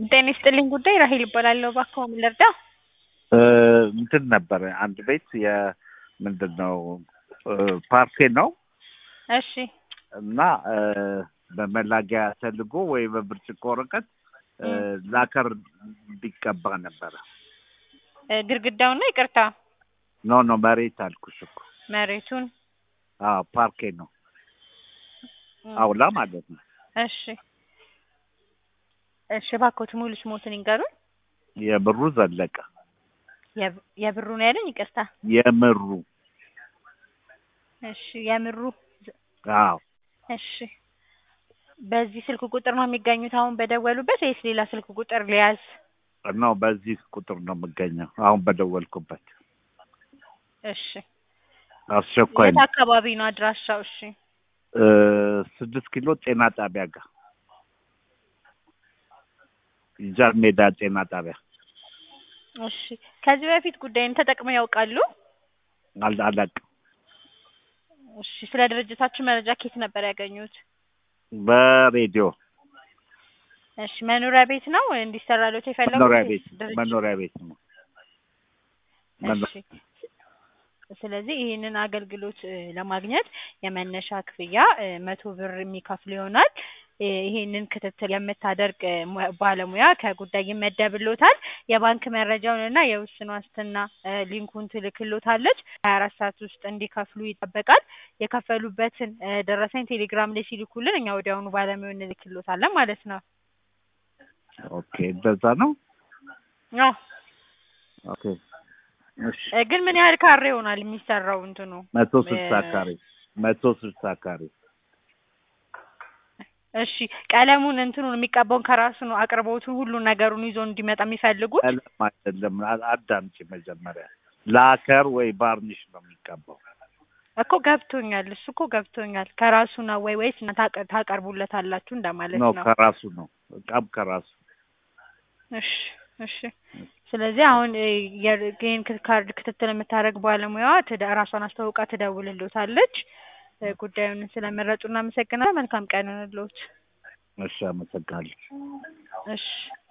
ጤና ይስጥልኝ ጉዳይ ራሄል እባላለሁ። እባክዎ ምን ልርዳ? እንትን ነበረ አንድ ቤት የምንድን ነው ፓርኬ ነው እሺ እና በመላጊያ ተልጎ ወይ በብርጭቆ ወረቀት ላከር ቢቀባ ነበረ። ግድግዳውን ነው ይቅርታ፣ ኖ ኖ መሬት አልኩሽ እኮ መሬቱን አዎ ፓርኬ ነው አውላ ማለት ነው። እሺ እሺ፣ እባክዎት ሙሉ ስሞትን ይንገሩን። የብሩ ዘለቀ የብ- የብሩ ነው ያለኝ? ይቅርታ። የምሩ እሺ የምሩ አዎ እሺ በዚህ ስልክ ቁጥር ነው የሚገኙት አሁን በደወሉበት ወይስ ሌላ ስልክ ቁጥር ሊያዝ? ነው በዚህ ቁጥር ነው የምገኘው አሁን በደወልኩበት። እሺ አስቸኳይ የት ነው። አካባቢ ነው አድራሻው? እሺ እ ስድስት ኪሎ ጤና ጣቢያ ጋር ጃን ሜዳ ጤና ጣቢያ እሺ ከዚህ በፊት ጉዳይን ተጠቅመው ያውቃሉ? አል- አላውቅም። እሺ ስለ ድርጅታችሁ መረጃ ከየት ነበር ያገኙት? በሬዲዮ እሺ መኖሪያ ቤት ነው እንዲሰራሎት የፈለጉት? መኖሪያ ወይስ ቤት ድርጅት? መኖሪያ ቤት ነው። መኖ- እሺ ስለዚህ ይህንን አገልግሎት እ, ለማግኘት የመነሻ ክፍያ እ, መቶ ብር የሚከፍሉ ይሆናል። እ, ይህንን ክትትል የምታደርግ እ, ሙያ- ባለሙያ ከጉዳይ ይመደብሎታል። የባንክ መረጃውን እና የውስን ዋስትና እ, ሊንኩን ትልክሎታለች። ሀያ አራት ሰዓት ውስጥ እንዲከፍሉ ይጠበቃል። የከፈሉበትን እ, ደረሰኝ ቴሌግራም ላይ ሲልኩልን እኛ ወዲያውኑ ባለሙያውን እንልክሎታለን ማለት ነው። ኦኬ እንደዛ ነው። አዎ ኦኬ እሺ እ፣ ግን ምን ያህል ካሬ ይሆናል የሚሰራው እንትኑ? መቶ ስልሳ እ- ካሬ መቶ ስልሳ ካሬ እሺ ቀለሙን እንትኑን የሚቀባውን ከራሱ ነው አቅርቦቱን ሁሉን ነገሩን ይዞ እንዲመጣ የሚፈልጉት? ቀለም አይደለም። አ- አዳምጪ መጀመሪያ ላከር ወይ ባርኒሽ ነው የሚቀባው። እኮ ገብቶኛል። እሱ እኮ ገብቶኛል። ከራሱ ነው ወይ ወይስ እናንተ ታቀ- ታቀርቡለታላችሁ እንደማለት ነው ነው? ከራሱ ነው እቃም ከራሱ እሺ እሺ። ስለዚህ አሁን እ፣ የ- ይህን ክት- ካርድ ክትትል የምታደርግ ባለሙያዋ ትደ- ራሷን አስተዋውቃ ትደውልልዎታለች። እ፣ ጉዳዩን ስለመረጡ እናመሰግናለን። መልካም ቀን ይሁንልዎት። እሺ አመሰግናለሁ። እሺ